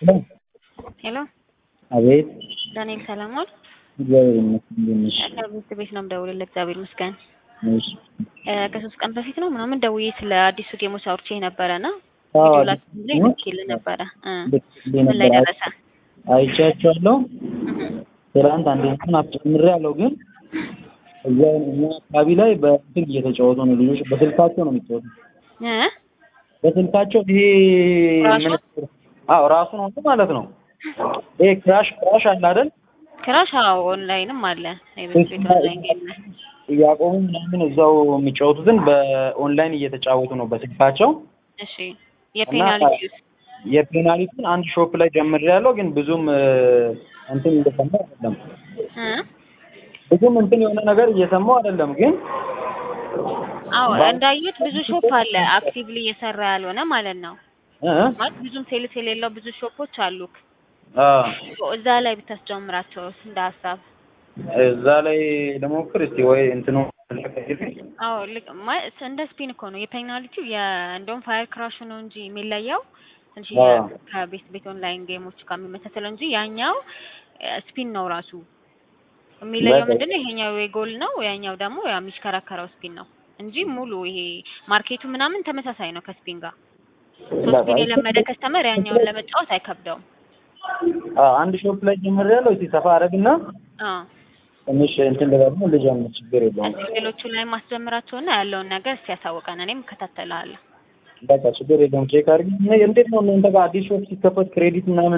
ሄሎ አቤት ዳንኤል ሰለሞን እግዚአብሔር ይመስገን እንዴት ነሽ? ከትምህርት ቤት ነው የምደውልልህ። እግዚአብሔር ይመስገን። እሺ እ ከሶስት ቀን በፊት ነው ምናምን ደውዬ ስለ አዲሱ ጌሞች አውርቼ ነበረ እና አዎ፣ ቪዲዮ ላክ ላይ እ? ልኬልህ ነበረ እ ልኬልህ ምን ላይ ነበር። ደረሰ? አይቻቸዋለሁ። እህ ትናንት አንደኛውን አስጨምሬያለሁ፣ ግን እዛ እኛ አካባቢ ላይ በእንትን እየተጫወቱ ነው ልጆች፣ በስልካቸው ነው የሚጫወቱ። እ በስልካቸው ይሄ ራሱ? ምን አዎ ራሱ ነው ማለት ነው። ይሄ ክራሽ ክራሽ አለ አይደል? ክራሽ አዎ፣ ኦንላይንም አለ የቤት ቤት ኦንላይን ጌም ላይ እያቆሙ ምናምን እዛው የሚጫወቱትን በኦንላይን እየተጫወቱ ነው በስልካቸው። እሺ የፔናልቲ የፔናልቲን አንድ ሾፕ ላይ ጀምሬያለሁ፣ ግን ብዙም እ፣ እንትን እየሰማሁ አይደለም። እ ብዙም እንትን የሆነ ነገር እየሰማሁ አይደለም፣ ግን አዎ እንዳዩት ብዙ ሾፕ አለ አክቲቭሊ እየሰራ ያልሆነ ማለት ነው። እ ማለት ብዙም ሴልስ የሌለው ብዙ ሾፖች አሉክ። አ እዛ ላይ ብታስጀምራቸው እንደ ሀሳብ እዛ ላይ ለሞክር እስቲ ወይ እንትኑ አዎ ልክ ማለት እንደ ስፒን እኮ ነው የፔናልቲው እንደውም ፋየር ክራሹ ነው እንጂ የሚለየው ትንሽ አዎ። ከቤት ቤት ኦንላይን ጌሞች ጋር የሚመሳሰለው እንጂ ያኛው ስፒን ነው ራሱ የሚለየው በቃ። ምንድነው ይሄኛው የጎል ነው ያኛው ደግሞ ያ የሚሽከረከረው ስፒን ነው እንጂ ሙሉ ይሄ ማርኬቱ ምናምን ተመሳሳይ ነው ከስፒን ጋር ሶ ስፒን የለመደ ከስተመር ያኛውን ለመጫወት አይከብደውም አ አንድ ሾፕ ላይ ጀምሬያለሁ። እስቲ ሰፋ አደርግና አዎ ትንሽ እንትን ልበልና ልጀምር፣ ችግር የለውም። እስኪ ሌሎቹ ላይ ማስጀምራቸውና ያለውን ነገር እስኪ ያሳውቀን እኔም እከታተልሃለሁ በቃ ችግር የለውም። ቼክ አድርጊ። እና እንዴት ነው እናንተ ጋር አዲስ ሾፕ ሲከፈት ክሬዲት ምናምን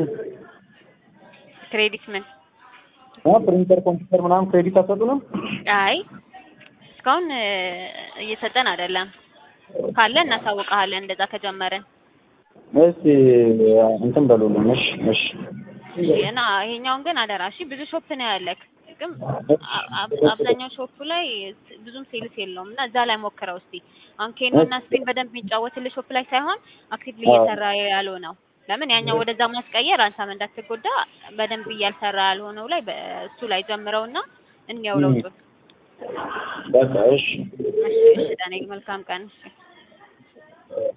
ክሬዲት ምን አ ፕሪንተር፣ ኮምፒውተር ምናምን ክሬዲት አትሰጡንም? አይ እስካሁን እ፣ እየሰጠን አይደለም። ካለ እናሳውቀሃለን እንደዛ ከጀመርን። እስቲ እንትን በሉልን። እሺ እሺ እሺ እና ይሄኛውን ግን አደራ እሺ። ብዙ ሾፕ ነው ያለክ፣ ግን አ- አብ- አብዛኛው ሾፕ ላይ ብዙም ሴልስ የለውም እና እዛ ላይ ሞክረው እስቲ። አሁን ኬኖ እና ስፒን በደንብ የሚጫወትልህ ሾፕ ላይ ሳይሆን አክቲቭሊ አዎ። እየሰራ ያለው ነው። ለምን ያኛው ወደዛ ማስቀየር አንተም እንዳትጎዳ በደንብ እያልሰራ ያልሆነው ላይ በእሱ ላይ ጀምረውና እንየው ለውጡን። በቃ እሺ እሺ እሺ ዳንኤል መልካም ቀን። እሺ